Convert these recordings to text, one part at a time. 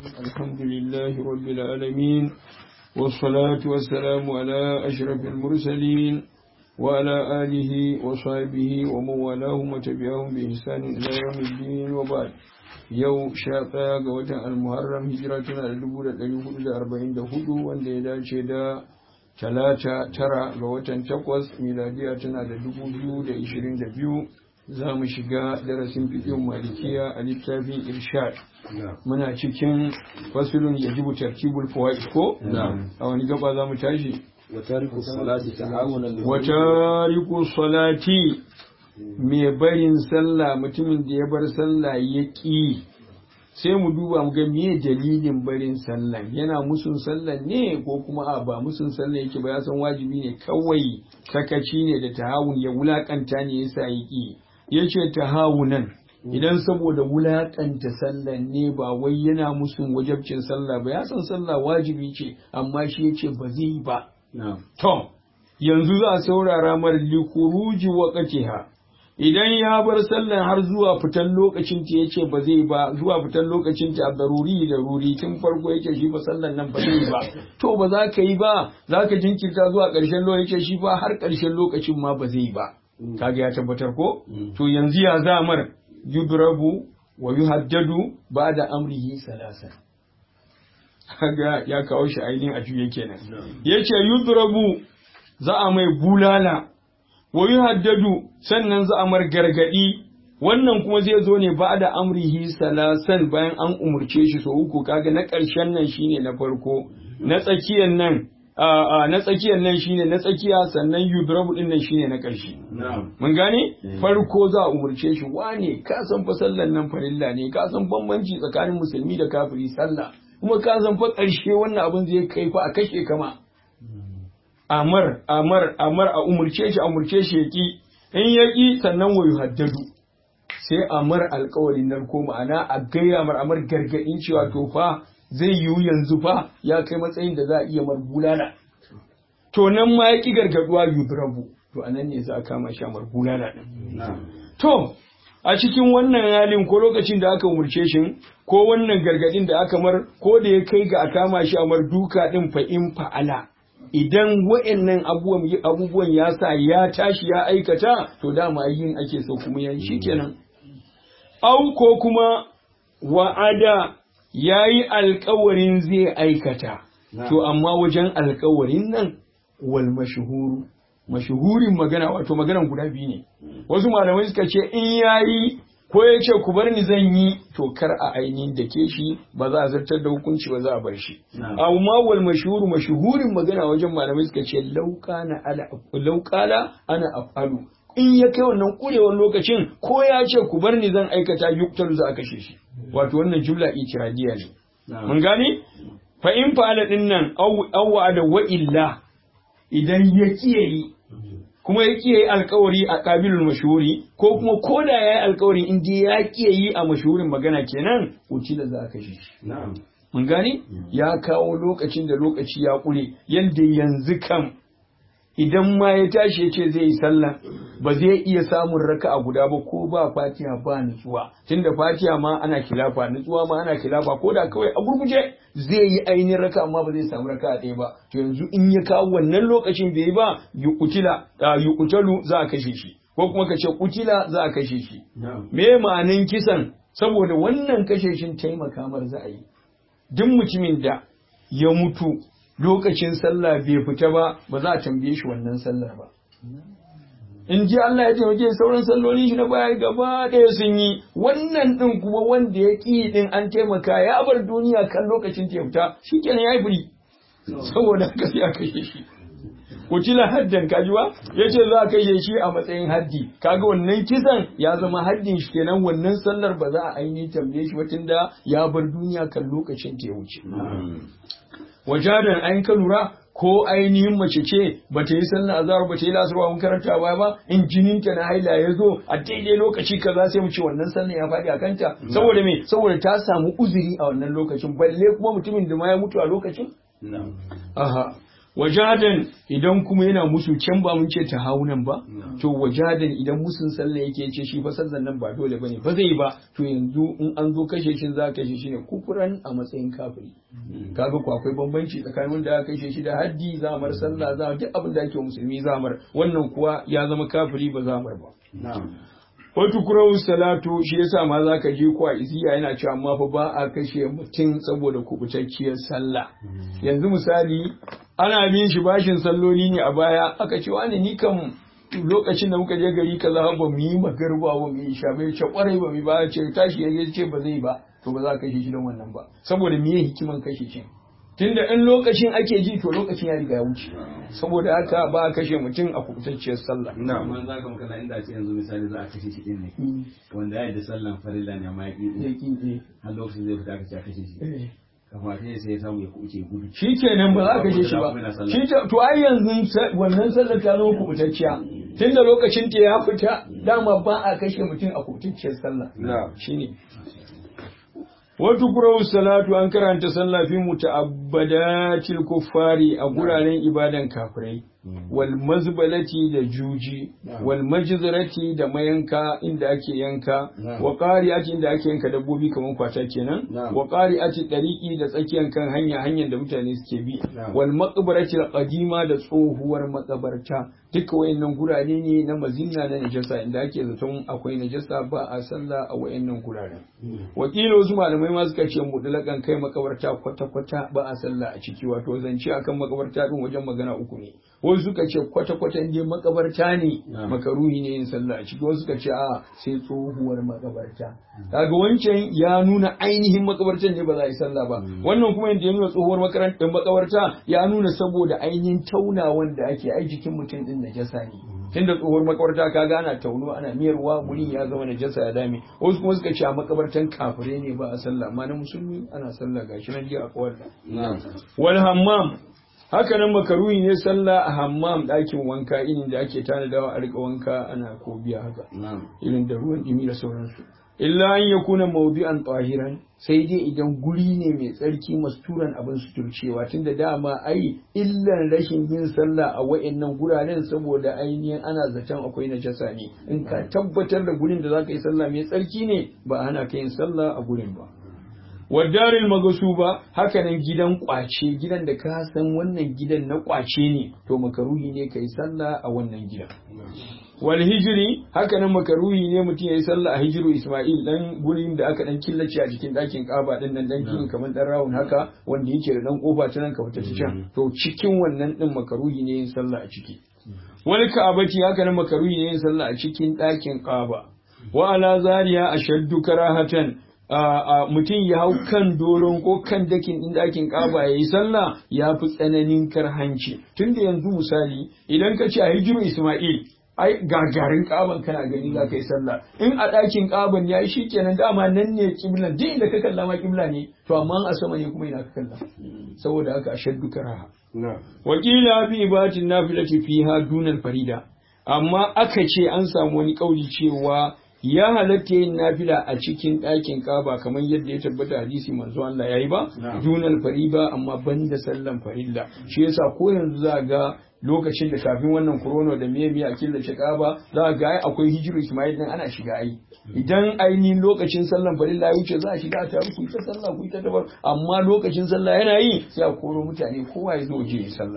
الحمد لله رب العالمين والصلاة والسلام على أشرف المرسلين وعلى آله وصحبه ومن والاهم وتبعهم بإحسان إلى يوم الدين وبعد yau sha ɗaya ga watan almuharram hijira tana da dubu da ɗari hudu da arba'in da hudu wanda ya dace da talata tara ga watan takwas miladiya tana da dubu biyu da ishirin da biyu za mu shiga darasin fiƙin malikiya a littafin irshad muna cikin fasulun ya jibu tartibul fawaid ko a wani gaba za mu tashi watariku salati mai barin sallah mutumin da ya bar sallah ya ƙi sai mu duba mu ga me dalilin barin sallah yana musun sallah ne ko kuma a ba musun sallah yake ba ya san wajibi ne kawai sakaci ne da tahawun ya wulakanta ne yasa ya ƙi yace tahawunan idan saboda wulakanta sallah ne ba wai yana musun wajabcin sallah ba ya san sallah wajibi ce amma shi yace ba zai yi ba to yanzu za a saurara mar likuruji waqtiha idan ya bar sallan har zuwa fitan lokacin ta yace ba zai ba zuwa fitan lokacin ta daruri da ruri tun farko yake shi ba sallan nan ba zai ba to ba za ka yi ba za ka jinkirta zuwa ƙarshen lokacin shi ba har ƙarshen lokacin ma ba zai ba kaga ya tabbatar ko to yanzu ya zamar yudrabu wa yuhaddadu ba'da amrihi salasa kaga ya kawo shi ainihin a juye kenan yace yudrabu za a mai bulala wa haddadu sannan za a mar gargadi wannan kuma zai zo ne ba da amrihi salasan bayan an umurce shi so uku kaga na ƙarshen nan shine na farko na tsakiyar nan na tsakiyar nan shine na tsakiya sannan yudrabu din nan shine na ƙarshe mun gane farko za a umurce shi wane ka san fa sallan nan farilla ne ka san bambanci tsakanin musulmi da kafiri sallah kuma ka san fa ƙarshe wannan abin zai kai fa a kashe kama amar amar amar a umurce shi a umurce shi yaki in yaki sannan wa yuhaddadu sai amar alƙawarin nan ko ma'ana a gaya mar amar gargadin cewa to fa zai yiwu yanzu fa ya kai matsayin da za a iya mar bulala to nan ma yaki gargaduwa yudrabu to anan ne za a kama shi amar bulala din to a cikin wannan halin ko lokacin da aka umurce shi ko wannan gargadin da aka mar ko da ya kai ga a kama shi amar duka din fa in fa'ala idan wa'annan abubuwan ya sa ya tashi ya aikata to dama yin ake so kuma yayi shikenan au ko kuma wa'ada yayi alkawarin zai aikata to amma wajen alkawarin nan wal mashhuru mashuhurin magana wato maganan guda biyu ne wasu malamai suka ce in yayi ko ya ce ku bar ni zan yi to kar a ainihin da ke shi ba za a zartar da hukunci ba za a bar shi amma wal mashhuru mashhurin magana wajen malamai suka ce lauqana ala lauqala ana afalu in ya kai wannan kurewar lokacin ko ya ce ku bar ni zan aikata yuktar za a kashe shi wato wannan jumla itiradiya ne mun gane fa in fa'ala din nan awwa da wa illa idan ya kiyaye kuma ya kiyaye alkawari a ƙabilul mashhuri ko kuma ko da ya yi alkawari in dai ya kiyaye a mashhurin magana kenan da za a kashe shi mun gani ya kawo lokacin da lokaci ya ƙure yadda yanzu kam idan ma ya tashi ya ce zai yi sallah ba zai iya samun raka a guda ba ko ba fatiha ba nutsuwa tunda fatiha ma ana kilafa nutsuwa ma ana kilafa ko da kawai a gurguje zai yi ainihin raka amma ba zai samu raka a ɗaya ba to yanzu in ya kawo wannan lokacin bai yi ba yuqutila yuqtalu za a kashe shi ko kuma ka ce kutila za a kashe shi me ma'anin kisan saboda wannan kashe shin taimaka mar za a yi duk mutumin da ya mutu lokacin sallah bai fita ba ba za a tambaye shi wannan sallar ba in ji Allah ya taimake sauran sallolin shi na baya gaba ɗaya sun yi wannan ɗin kuma wanda ya ƙi ɗin an taimaka ya bar duniya kan lokacin ta fita shi kenan ya yi firi saboda haka sai a kashe shi kutila haddan kajuwa ya ce za a kashe shi a matsayin haddi kaga wannan kisan ya zama haddin shi kenan wannan sallar ba za a ainihin tambaye shi watan da ya bar duniya kan lokacin ta ya wuce wajadan an ka lura ko ainihin mace ce ba ta yi sallar azhar ba ta yi lasarwa mun karanta ba ba in jinin ta na haila ya zo a daidai lokaci kaza sai mu ce wannan sallar ya faɗi a kanta saboda me saboda ta samu uzuri a wannan lokacin balle kuma mutumin da ma ya mutu a lokacin aha wajadan idan kuma yana musu can ba mun ce ta haunan ba to wajadan idan musun sallah yake ce shi fa sallan nan ba dole bane ba zai ba to yanzu in an zo kashe shi za kashe shi ne kufuran a matsayin kafiri kaga ko akwai bambanci tsakanin wanda aka kashe shi da haddi zamar sallah za duk abin da ake musulmi zamar wannan kuwa ya zama kafiri ba zamar ba Wata kurawun salatu shi yasa ma za ka je kuwa isiya yana cewa amma fa ba a kashe mutum saboda kubutacciyar sallah. Yanzu misali ana bin shi bashin salloli ne a baya aka ce wani ni kan lokacin da muka je gari kaza ba mu yi magarba ba mu yi sha bai ce kwarai ba mu ba ce tashi ya ce ba zai ba to ba za ka kashe shi don wannan ba saboda me hikiman kashe shi tunda in lokacin ake ji to lokacin ya riga ya wuce saboda haka ba a kashe mutum a kubutacciyar sallah na amma za ka makana inda ce yanzu misali za a kashe shi din ne wanda ya yi da sallan farilla ne amma ya ƙi har lokacin zai fita aka ce a kashe shi kamata ya sai ya samu ya kuce gudu shi kenan ba za a kashe shi ba shi to ai yanzu wannan sallar ta zama kubutacciya tunda lokacin ta ya fita dama ba a kashe mutum a kubutacciyar sallah shine Wata kurau salatu an karanta sallah fi muta'abbadatil kuffari a guraren ibadan kafirai wal mazbalati da juji wal majzarati da mayanka inda ake yanka wa qari'ati inda ake yanka dabbobi kamar kwata kenan wa qari'ati dariqi da tsakiyan kan hanya hanyar da mutane suke bi wal maqbarati qadima da tsohuwar makabarta duka wayannan gurare ne na mazinna na najasa inda ake zaton akwai najasa ba a sallah a wayannan guraren wakilo wasu malamai ma suka ce mudlakan kai makabarta kwata kwata ba a sallah a ciki wato zance akan makabarta din wajen magana uku ne wasu suka ce kwata kwata inda makabarta ne makaruhi ne yin sallah a ciki wasu suka ce a sai tsohuwar makabarta kaga wancan ya nuna ainihin makabartan ne ba za a yi sallah ba wannan kuma inda ya nuna tsohuwar makarantar makabarta ya nuna saboda ainihin taunawan da ake ai jikin mutum din najasa ne tunda tsohuwar makabarta ka gana tauno ana miyarwa wurin ya zama najasa ya dame wasu kuma suka ce a makabartan kafirai ne ba a sallah amma na musulmi ana sallah gashi nan ji a kawar wal hammam haka nan makaruhi ne sallah a hammam ɗakin wanka irin da ake tanadawa a rika wanka ana ko biya haka irin da ruwan dimi da sauransu illa an ya kuna maudi'an tahiran sai dai idan guri ne mai tsarki masturan abin suturcewa tunda dama ai illan rashin yin sallah a wa'annan guraren saboda ainihin ana zaton akwai najasa ne in ka tabbatar da gurin da zaka yi sallah mai tsarki ne ba ana ka yin sallah a gurin ba wadaril magasuba haka nan gidan kwace gidan da ka san wannan gidan na kwace ne to makaruhi ne kai sallah a wannan gidan wal hijiri haka nan makaruhi ne mutum ya yi sallah a hijiru Ismail dan gurin da aka dan killace a cikin ɗakin Kaba din nan dan gini kamar dan rawun haka wanda yake da dan kofa ta nan ka fita can to cikin wannan din makaruhi ne yin sallah a ciki wani ka'abati haka nan makaruhi ne yin sallah a cikin ɗakin Kaba wa ala zariya ashaddu karahatan mutum ya hau kan doron ko kan dakin ɗin ɗakin ƙaba ya yi sallah ya fi tsananin karhanci tunda yanzu misali idan ka ce a hijiru Ismail ai gagarin ƙaban kana gani za ka yi sallah in a ɗakin ƙaban ya yi shi kenan dama nan ne kiblan duk inda ka kalla ma kibla ne to amma a sama ne kuma ina ka kalla saboda haka a shaddu karaha wakila bi ibatin nafilati fiha dunal farida amma aka ce an samu wani kauli cewa ya halatta yin nafila a cikin ɗakin kaba kamar yadda ya tabbata hadisi manzo Allah yayi ba dunal fariba amma banda sallan farilla shi yasa ko yanzu za ga lokacin da kafin wannan corona da miye miye a killace kaba za ga ai akwai hijiru Ismail din ana shiga ai idan ainihin lokacin sallan farilla ya wuce za a shiga a taru ku ta sallah ku ta dabar amma lokacin sallah yana yi sai a koro mutane kowa ya zo je yi sallah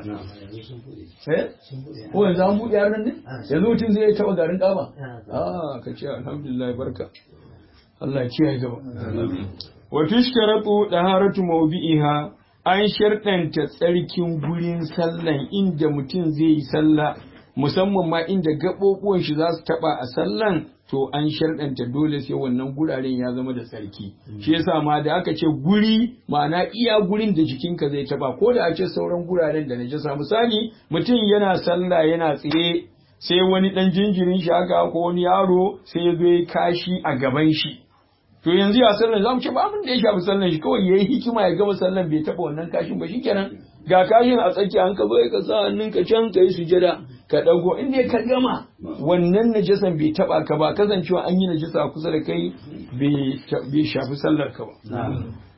eh ko yanzu an buɗe yaran ne yanzu mutum zai taɓa garin kaba ah ka ce alhamdulillah barka Allah ya kiyaye gaba wa tushkaratu daharatu mawdi'iha an sharɗanta tsarkin gurin sallan inda mutum zai yi sallah musamman ma inda gaɓoɓuwan shi za su taɓa a sallan to an sharɗanta dole sai wannan guraren ya zama da tsarki shi yasa ma da aka ce guri ma'ana iya gurin da jikinka zai taɓa ko da a ce sauran guraren da najasa misali mutum yana sallah yana tsaye sai wani ɗan jinjirin shi haka ko wani yaro sai ya zo ya kashi a gaban shi to yanzu ya sallan zamu ce ba abin da ya shafi sallan shi kawai yayi hikima ya gama sallan bai taba wannan kashin ba shikenan ga kashin a tsaki an ka zo ka sa hannun ka can kai sujada ka dago in dai ka gama wannan najasan bai taba ka ba kasancewa an yi najasa kusa da kai bai shafi sallar ka ba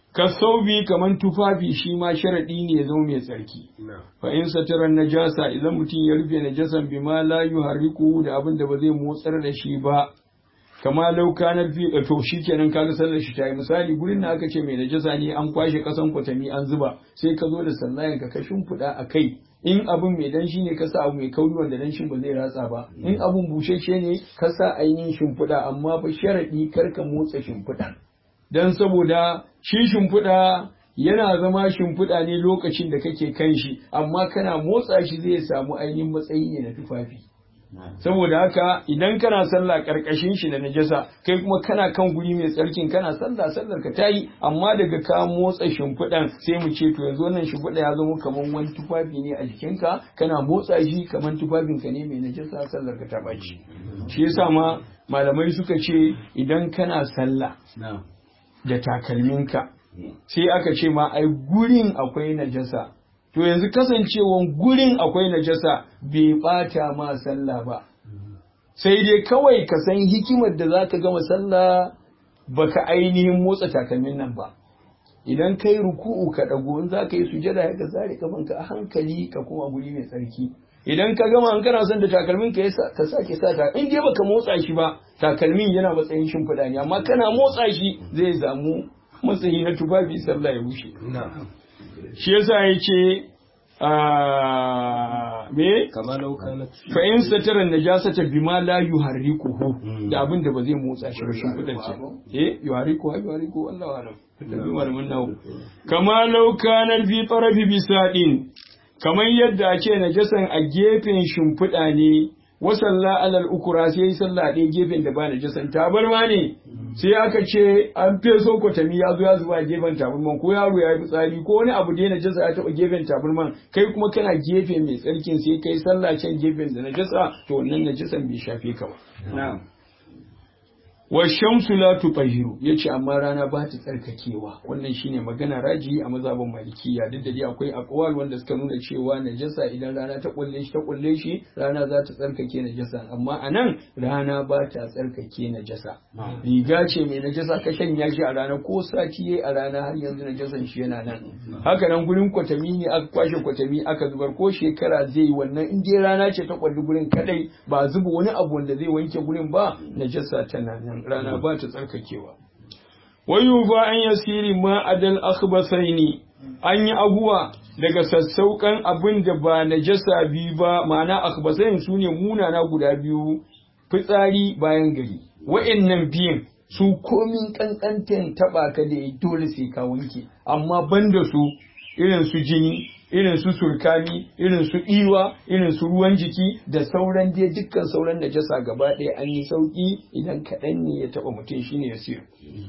kasaubi kaman tufafi shi ma sharadi ne ya zama mai tsarki fa in satiran najasa idan mutum ya rufe najasan bima la yuharriku da abin da ba zai motsar da shi ba kama lauka na fi to shikenan kaga sallar shi tayi misali gurin da aka ce mai najasa ne an kwashe kasan kwatami an zuba sai ka zo da sallayan ka ka shimfiɗa a kai in abun mai danshi ne ka sa abu mai kauri wanda danshin ba zai ratsa ba in abun bushashe ne ka sa ainihin shimfiɗa amma fa sharaɗi kar ka motsa shimfiɗa dan saboda shi shimfiɗa yana zama shimfiɗa ne lokacin da kake kan shi amma kana motsa shi zai samu ainihin matsayi ne na tufafi saboda haka idan kana sallah karkashin shi da najasa kai kuma kana kan guri mai tsarkin kana sallah sallar ka tayi amma daga ka motsa shimfiɗan sai mu ce to yanzu wannan shimfiɗa ya zama kamar wani tufafi ne a jikinka kana motsa shi kamar tufafin ka ne mai najasa sallar ka ta baci shi yasa ma malamai suka ce idan kana sallah da takalminka sai aka ce ma ai gurin akwai najasa to yanzu kasancewan gurin akwai najasa bai bata ma sallah ba sai dai kawai ka san hikimar da za ka gama sallah baka ainihin motsa takalmin nan ba idan kai ruku'u ka dago in za ka yi sujada ka zare kafanka a hankali ka koma guri mai tsarki idan ka gama an kana son da takalmin ka ka sake sa ta in dai baka motsa shi ba takalmin yana matsayin shimfiɗa ne amma kana motsa shi zai samu matsayi na tufafi sallah ya bushe shi yasa ya ce me fa in satara najasata bima la yuharrikuhu da abin da ba zai motsa shi ba shin kudin ce eh yuharriku yuharriku Allah alam tabi malamin nawo kama law kana fi tarafi bisadin kamar yadda ake najasan a gefen shimfiɗa ne wasalla alal ukura sai yi sallah ɗaya gefen da ba najasan tabarma ne sai aka ce an feso kwatami ya zo ya zuba a gefen tabarman ko yaro ya yi fitsari ko wani abu da ya najasa ya taɓa gefen tabarman kai kuma kana gefe mai tsarkin sai kai sallah can gefen da najasa to wannan najasan bai shafe ka ba. wa shamsu la tutahhiru yace amma rana ba ta tsarkakewa wannan shine magana raji a mazhabin malikiya duk da dai akwai aqwal wanda suka nuna cewa najasa idan rana ta kulle shi ta kulle shi rana za ta tsarkake najasa amma anan rana ba ta tsarkake najasa riga ce mai najasa ka shanya shi a rana ko sati yayi a rana har yanzu najasan shi yana nan haka nan gurin kwatami ne aka kwashe kwatami aka zubar ko shekara zai yi wannan in dai rana ce ta kwalli gurin kadai ba zuba wani abu wanda zai wanke gurin ba najasa tana nan rana ba ta tsarkakewa. Wayu ba an yasiri ma adal akhbasaini an yi abuwa daga sassauƙan abin da ba najasa biyu ba ma'ana akhbasain su ne munana guda biyu fitsari bayan gari wa'annan biyan su komin kankantan taba ka da dole sai ka wanke amma banda su irin su jini irin su surkami irin su iwa irin su ruwan jiki da sauran dai dukkan sauran najasa gaba ɗaya an yi sauki idan kaɗan ne ya taɓa mutum shine ya siyo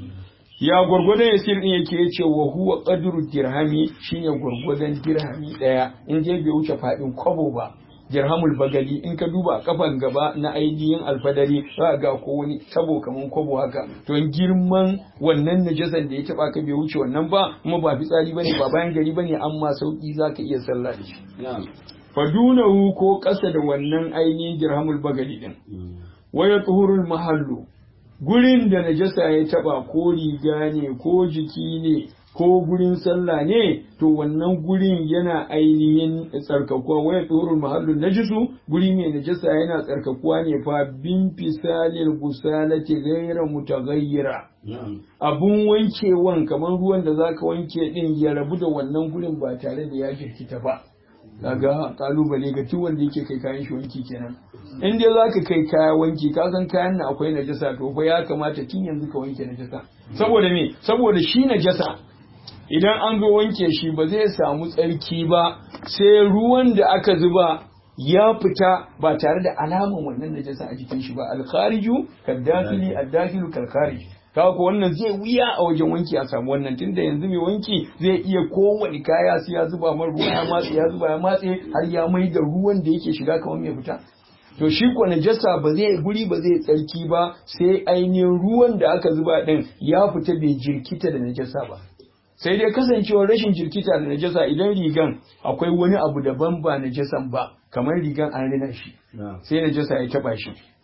ya gwargwadon ya sir din yake yace wa huwa qadru dirhami shine gwargwadon dirhami ɗaya in je bai wuce faɗin kwabo ba dirhamul bagali in ka duba a kafan gaba na ainihin alfadari za ga ko wani tabo kaman kwabo haka to girman wannan najasan da ya taba ka bai wuce wannan ba kuma ba fitsari bane ba bayan gari bane amma sauki zaka iya sallah da shi fadunahu ko kasa da wannan ainihin dirhamul bagali din waya tuhurul mahallu gurin da najasa ya taba ko riga ne ko jiki ne ko gurin sallah ne to wannan gurin yana ainihin tsarkakuwa waya tsoron mahallin najisu guri mai najasa yana tsarkakuwa ne fa bin fisalil gusalati ghayra mutaghayyira abun wankewan kamar ruwan da zaka wanke din ya rabu da wannan gurin ba tare da ya jirkita ba kaga kalubale ga duk wanda yake kai kayan shi wanki kenan in dai zaka kai kaya wanki ka san kayan na akwai najasa to fa ya kamata tun yanzu ka wanke najasa saboda me saboda shi najasa idan an zo wanke shi ba zai samu tsarki ba sai ruwan da aka zuba ya fita ba tare da alaman wannan najasa a jikin shi ba alkhariju kaddakili addakilu kalkharij kaga ko wannan zai wuya a wajen wanki a samu wannan tunda yanzu mai wanki zai iya kowane kaya sai ya zuba mar ruwa ya matse ya zuba ya matse har ya mai da ruwan da yake shiga kamar mai fita to shi ko najasa ba zai guri ba zai tsarki ba sai ainihin ruwan da aka zuba din ya fita bai jirkita da najasa ba sai dai kasancewar rashin jirkita da najasa idan rigan akwai wani abu daban ba najasan ba kamar rigan an rina shi sai najasa ya taba shi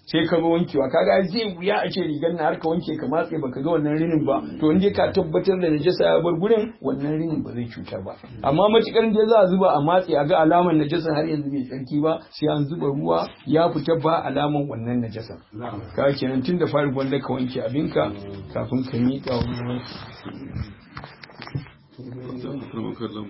sai ka ga wankewa kaga zai wuya a ce rigar na har ka wanke ka matse baka ga wannan rinin ba to in dai ka tabbatar da najasa ya bar gurin wannan rinin ba zai cutar ba amma matukar dai za a zuba a matse a ga alamar najasa har yanzu bai tsarki ba sai an zuba ruwa ya fita ba alamar wannan najasa ka kenan tun da fari gwanda ka wanke abinka kafin ka miƙa wani